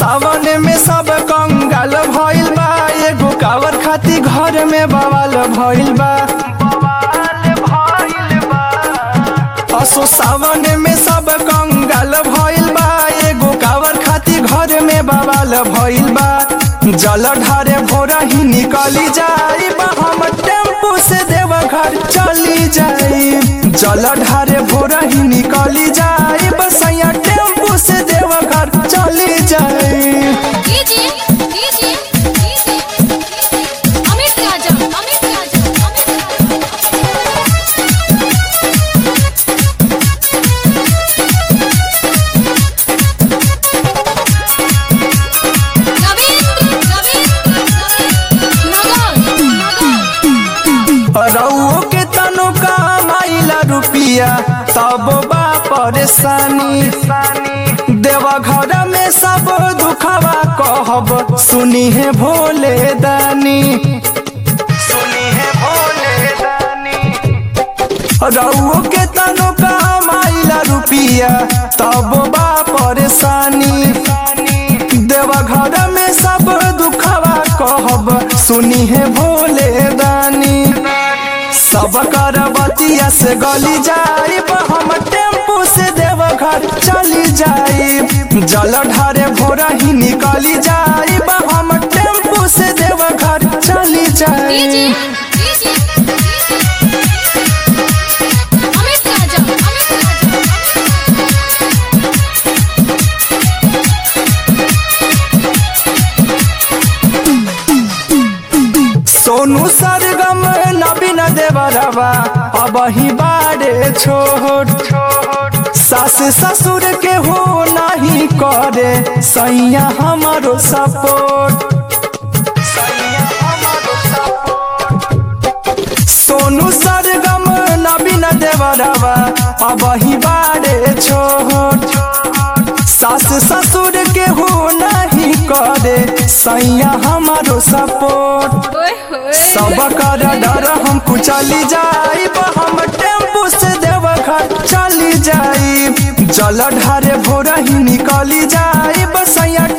सावन में सब कंगाल भइल बा एगो कावर खाती घर में बवाल भइल बा असो सावन में सब कंगाल भइल बा एगो कावर खाती घर में बवाल भइल बा जल ढारे भोरा ही निकली जाई बा हम टेम्पू से देवघर चली जाई जल ढारे भोरा ही निकली जाई बसैया टेम्पू से देवघर चली जाई DJ DJ DJ Amit Raja Amit Raja Amit Raja Ravindra Ravindra Nagar रउओ के तनु कमाइला रुपिया तब बा परेशानी देवा घर में सब दुखवा कहब सुनी है भोले दानी सुनी है भोले दानी रउओ के तनु कमाइला रुपिया तब बा परेशानी देवा घर में सब दुखवा कहब सुनी है भोले दानी सब कर बतिया से गली जाई हम टेम्पू से देवघर चली जाई जल ढारे भोरा ही निकली जाई हम टेम्पू से देवघर चली डीजे जाई डीजे अमित राजा अमित राजा सोनू सरगम नवीन देवरवा अब ही बारे छोट सास ससुर के हो नहीं करे सैया हमारो सपोर्ट सोनू सरगम नवीन देवरवा अब ही बारे छोट सास ससुर के हो नहीं करे सैया हमारो सपोर्ट ओए होए सब कर डर हम चली जाई हम टेम्पू से देवघर चली जाई जल ढारे भोर ही निकली जाई बसैया